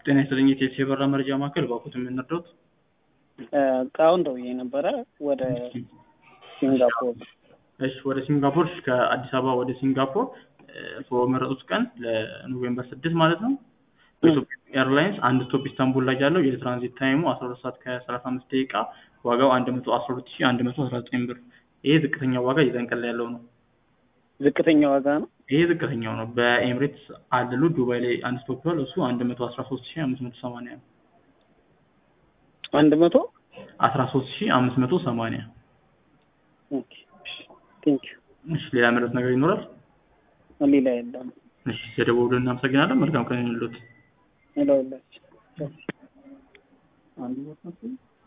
ጤና ይስጥልኝ የቴሌ የበራ መረጃ ማዕከል ባኩት የምንረዳት እቃውን ደውዬ ነበረ ወደ ሲንጋፖር እሺ ወደ ሲንጋፖር ከአዲስ አበባ ወደ ሲንጋፖር በመረጡት ቀን ለኖቬምበር ስድስት ማለት ነው በኢትዮጵያ ኤርላይንስ አንድ ስቶፕ ኢስታንቡል ላይ ያለው የትራንዚት ታይሙ አስራ ሁለት ሰዓት ከሰላሳ አምስት ደቂቃ ዋጋው አንድ መቶ አስራ ሁለት ሺ አንድ መቶ አስራ ዘጠኝ ብር ይሄ ዝቅተኛ ዋጋ የዛን ቀን ላይ ያለው ነው ዝቅተኛ ዋጋ ነው ይሄ ዝቅተኛው ነው በኤምሬትስ አለሉ ዱባይ ላይ አንድ ስቶፕ ይሏል እሱ አንድ መቶ አስራ ሶስት ሺ አምስት መቶ ሰማንያ ነው አንድ መቶ አስራ ሶስት ሺ አምስት መቶ ሰማንያ ኦኬ ቴንክ እሺ ሌላ መረት ነገር ይኖራል ዩ ሌላ የለም እሺ ስለደወሉ እናመሰግናለን መልካም ቀን ይሁንልዎት ሌላ የላችሁ አንድ ቦታ